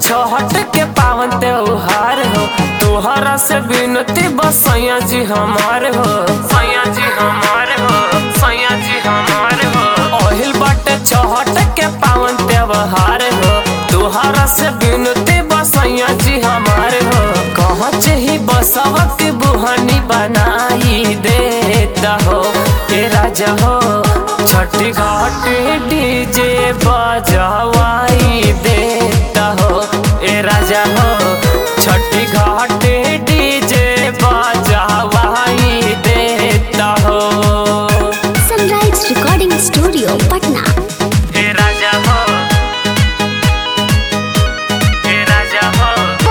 छहट के पावन त्योहार हो तोहरा से बिनती बस सैया जी हमार हो सैया जी हमार हो सैया जी हमार हो ओहिल बाटे छहट के पावन त्योहार हो तोहरा से बिनती बस सैया जी हमार हो कहाँ ही बसवा के बुहानी बनाई देता हो ए राजा हो छठी घाट डीजे बजवाई देता हो ए राजा हो छठी घाट डीजे बजवाई देता हो सनराइज रिकॉर्डिंग स्टूडियो पटना ए राजा हो ए राजा हो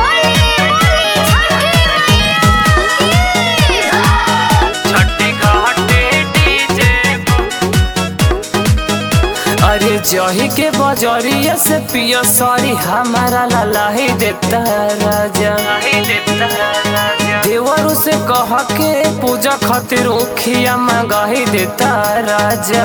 छठी घाट डीजे अरे जही के बजरिया से पियो सॉरी हमारा लाही देता राजा देवरू से कह के पूजा खातिर उखिया मंगाही देता राजा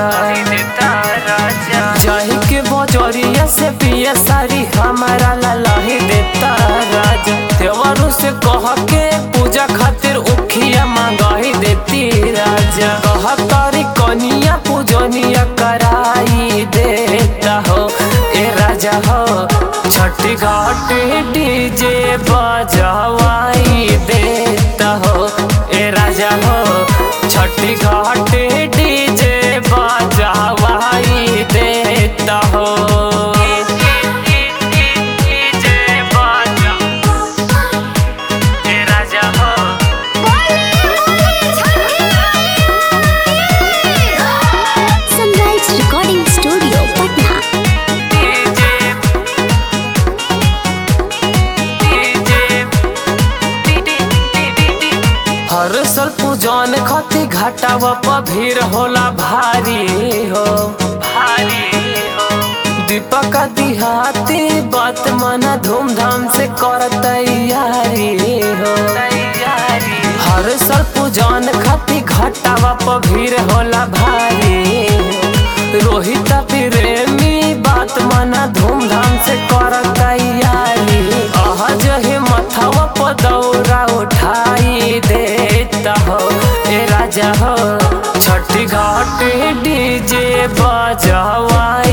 जही के बजरिया से पिया सारी हमारा लाही देता राजा देवरू से कह के पूजा खातिर उखिया मंगाही देती राजा कह तारी कनिया पूजनिया कराई देता हो ए राजा हो छठी घाट डीजे बजवाई देता हो ए राजा हो छठी घाट डीजे बजवाई देता हो डीजे बजा ए राजा हो सनराइज रिकॉर्डिंग स्टूडियो पटना हर साल पूजन खती घाटावा पर भीड़ होला भारी हो भारी हो दीपक दिहाती बात मना धूमधाम से कर तैयारी हो तैयारी हर साल पूजन खती घाटावा पर भीड़ होला भारी रोहित प्रेमी बात मना धूमधाम से कर तैयारी आह जहे मथवा पर दौरा उठाई देता हो ए राजा हो छठी घाट डीजे बजवाई